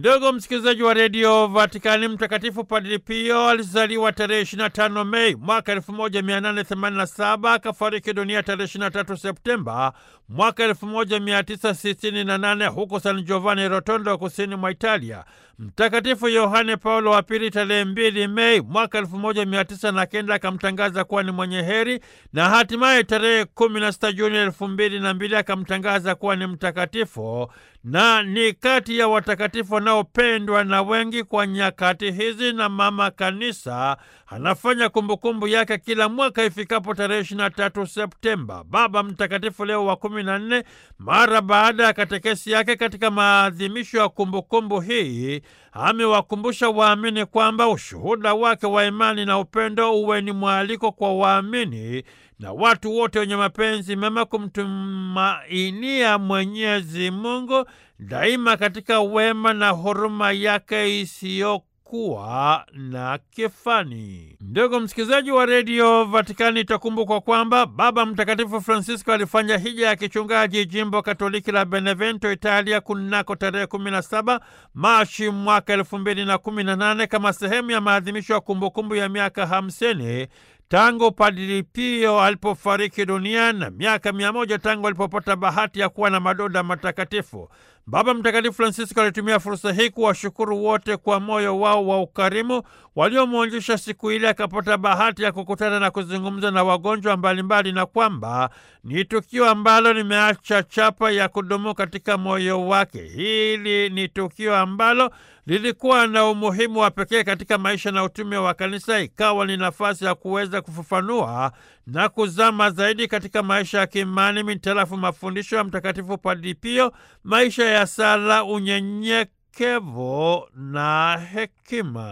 Ndugu msikilizaji wa redio Vatikani, Mtakatifu Padri Pio alizaliwa tarehe 25 Mei mwaka 1887 akafariki dunia tarehe 23 Septemba mwaka 1968 huko San Giovanni Rotondo, kusini mwa Italia. Mtakatifu Yohane Paulo wa Pili tarehe 2 Mei mwaka 1909 akamtangaza kuwa ni mwenye heri na hatimaye tarehe 16 Juni 2002 akamtangaza kuwa ni mtakatifu na ni kati ya watakatifu wanaopendwa na wengi kwa nyakati hizi, na Mama Kanisa anafanya kumbukumbu yake kila mwaka ifikapo tarehe 23 Septemba. Baba Mtakatifu Leo wa kumi na nne, mara baada ya katekesi yake katika maadhimisho ya kumbukumbu hii, amewakumbusha waamini kwamba ushuhuda wake wa imani na upendo uwe ni mwaliko kwa waamini na watu wote wenye mapenzi mema kumtumainia Mwenyezi Mungu daima katika wema na huruma yake isiyokuwa na kifani. Ndugu msikilizaji wa redio Vatikani, itakumbukwa kwamba Baba Mtakatifu Francisco alifanya hija ya kichungaji jimbo Katoliki la Benevento, Italia, kunako tarehe 17 Machi mwaka elfu mbili na kumi na nane kama sehemu ya maadhimisho ya kumbukumbu ya miaka hamsini tangu Padri Pio alipofariki dunia na miaka mia moja tangu alipopata bahati ya kuwa na madoda matakatifu. Baba Mtakatifu Francisco alitumia fursa hii kuwashukuru wote kwa moyo wao wa ukarimu waliomwonjesha siku ile akapata bahati ya kukutana na kuzungumza na wagonjwa mbalimbali, na kwamba ni tukio ambalo limeacha chapa ya kudumu katika moyo wake. Hili ni tukio ambalo lilikuwa na umuhimu wa pekee katika maisha na utume wa Kanisa, ikawa ni nafasi ya kuweza kufafanua na kuzama zaidi katika maisha ya kiimani mitarafu mafundisho ya Mtakatifu Padri Pio, maisha ya sala, unyenyekevu na hekima.